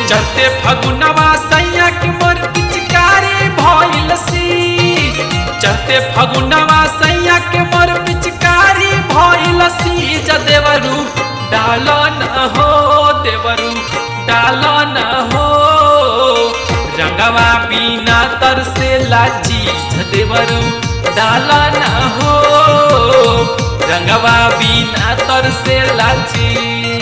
चढ़ते फगुनवा सैया के मोर पिचकारी भइल सी चढ़ते फगुनवा सैया के मोर पिचकारी भइल सी ज देवरू डाल न हो देवरू डाल न हो रंगवा बिना तरसे लाची ज देवरू डाल न हो रंगवा बिना तरसे लाची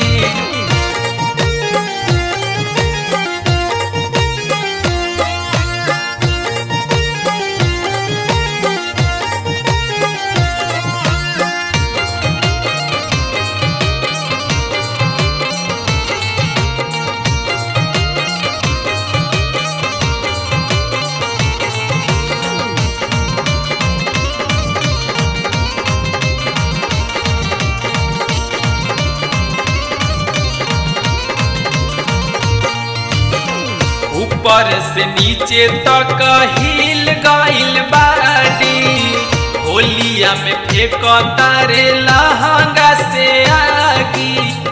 ऊपर से नीचे तक हिल गइल बाड़ी होलिया में फेंक तारे लहंगा से आगी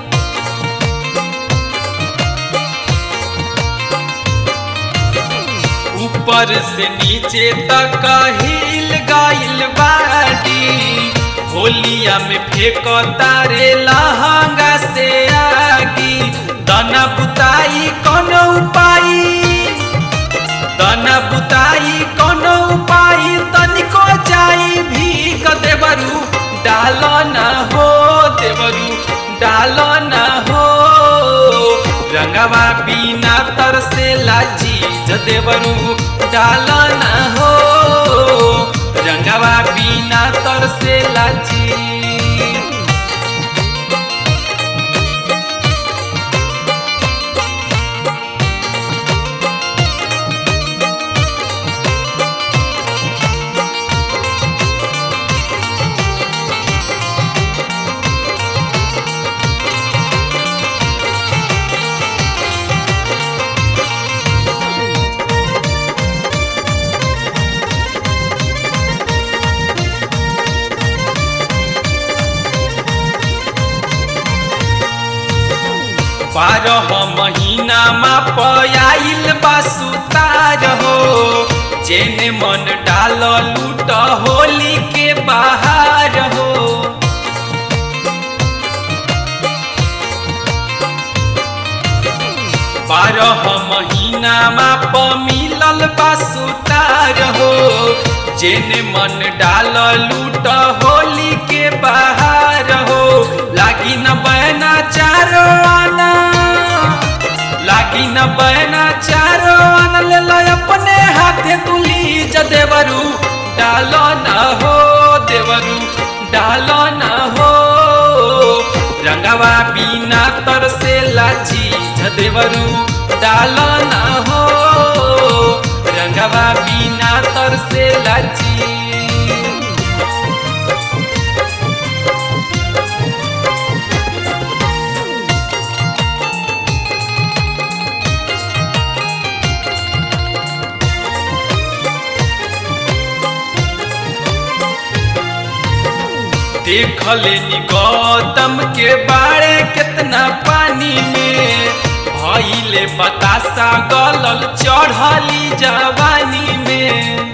ऊपर से नीचे तक हिल गइल बाड़ी होलिया में फेंक तारे लहंगा से आगी दना बुताई कोनो उपाय दना बुताई कोनो उपाय तनिको जाई भी क देवरू डाल न हो देवरू डाल न हो रंगवा बिना तरसे लाजी ज देवरू डाल न हो रंगवा बिना तरसे लाजी बारह महीना मा पयाइल बासुतार हो जेने मन डाल लूट होली के बाहर हो बारह महीना मा प मिलल बासुतार हो जेने मन डाल लूट होली के बाहर हो लागी न बहना चारो आना लागी न बहना चारो आना ले लो अपने हाथे तुली ज देवरू डालो न हो देवरू डालो न हो रंगवा बिना तरसे लाची ज देवरू डालो न हो रंगवा बिना तरसे लाची देखले नी गौतम के बारे कितना पानी में भइले बतासा गलल चढ़ली जवानी में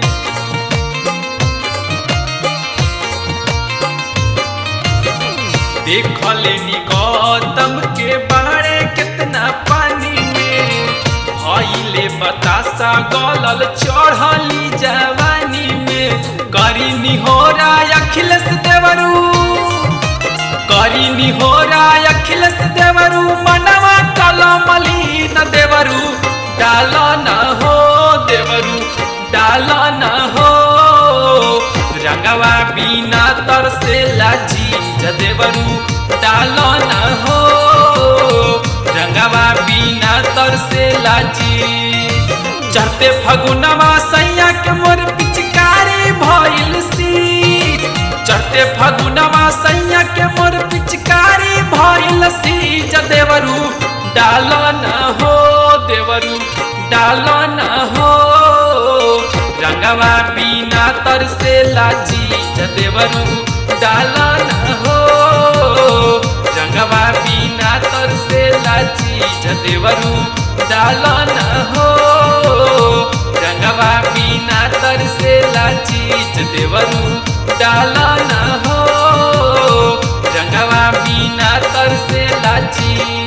देखले नी गौतम के बारे कितना पानी में भइले बतासा गलल चढ़ली जवानी में करी निहोरा अखिलेश देवरू करी निहोरा अखिलेश देवरू मनवा कलमली न देवरू डाल न हो देवरू डाल न हो रंगवा बिना तरसे लाजी ज देवरू डाल न हो रंगवा बिना तरसे लाजी चढ़ते फगुनवा सैया के मोर पिचकारी भइल सी चढ़ते फगुनवा सैया के मोर पिचकारी भइल सी ज देवरू डाल न हो देवरू डाल न हो रंगवा बिना तरसे लाजी ज देवरू डाल न हो रंगवा बिना तरसे लाजी ज देवरू डाल न हो रंगवा बिना तरसेला चीज देवरू डाल न हो रंगवा बिना तरसेला चीज